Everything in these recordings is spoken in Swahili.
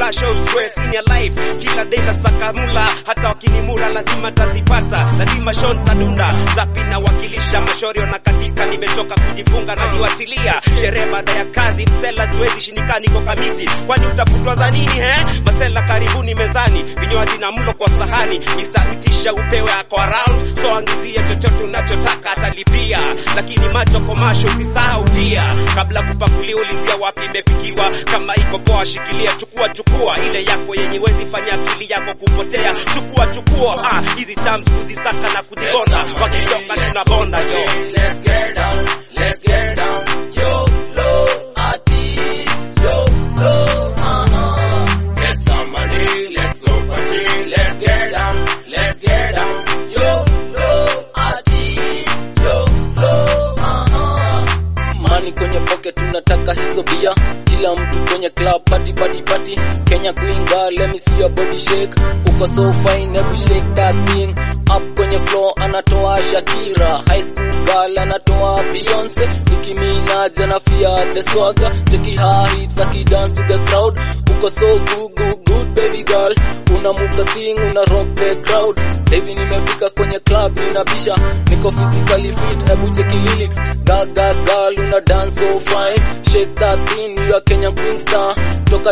flash au stress in your life kila day nasaka mula hata wakinimura lazima tazipata lazima shon tadunda zapi na wakilisha mashorio na katika nimetoka kujifunga na niwatilia sherehe baada ya kazi msela siwezi shinika niko kamiti kwani utafutwa za nini he masela karibuni mezani vinywaji na mlo kwa sahani nisautisha upewe ako around so angizie chochote unachotaka atalipia lakini macho komasho usisahau pia kabla kupakulia ulizia wapi imepikiwa kama iko poa shikilia chukua chukua ile yako yenye wezi fanya akili yako kupotea chukua chukua ah hizi terms kuzisaka na kuzigonda wakitoka tunabonda yo Let's get down, let's get down. Yo, low, ati, yo, low, uh-huh. Get some money, let's go party. Let's get down, let's get down. Yo, low, ati, yo, low, uh-huh. Money kwenye pocket tunataka hizo bia kila mtu kwenye club party party party Kenya Queen girl let me see your body shake uko so fine hebu shake that thing up kwenye floor anatoa Shakira high school girl anatoa Beyonce Nicki Minaj anafia the swagger cheki her hips aki dance to the crowd uko so good good good baby girl una move the thing una rock the crowd hivi nimefika kwenye club ninabisha niko physically fit hebu cheki lyrics gaga girl una dance so fine shake that thing you are Kenya queen star toka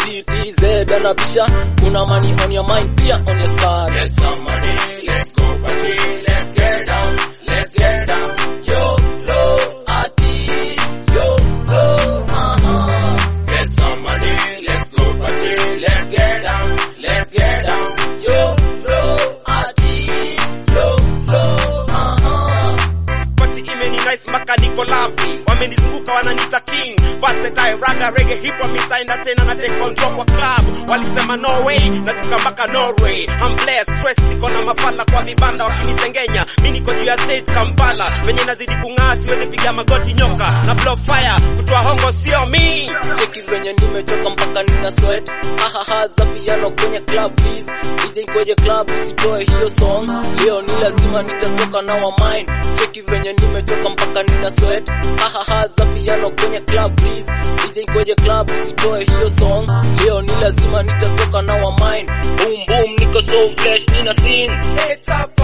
UTTZ anabisha kuna money on your mind pia on your star get some money let's go party let's get down let's get down yo low ati yo low uh-huh get some money let's go party let's get down let's get down yo low ati yo low uh-huh Party imeni nice mpaka niko lavi wamenizunguka wananiita king versatile raga reggae hip hop misaenda tena na take control kwa club walisema no way nasika mpaka Norway I'm blessed stress siko na mafala kwa vibanda wakinitengenya mi niko juu ya stage Kampala venye nazidi kung'aa siwezi piga magoti nyoka na blow fire kutoa hongo sio mi cheki venye nimechoka mpaka nina sweat hahaha za piano kwenye club please DJ kwenye club usitoe hiyo song leo ni lazima nitatoka na wa mine cheki venye nimechoka mpaka nina sweat hahaha za piano kwenye club please DJ kwenye club usitoe hiyo song leo ni lazima nitatoka na wa mine boom boom niko so fresh nina scene It's a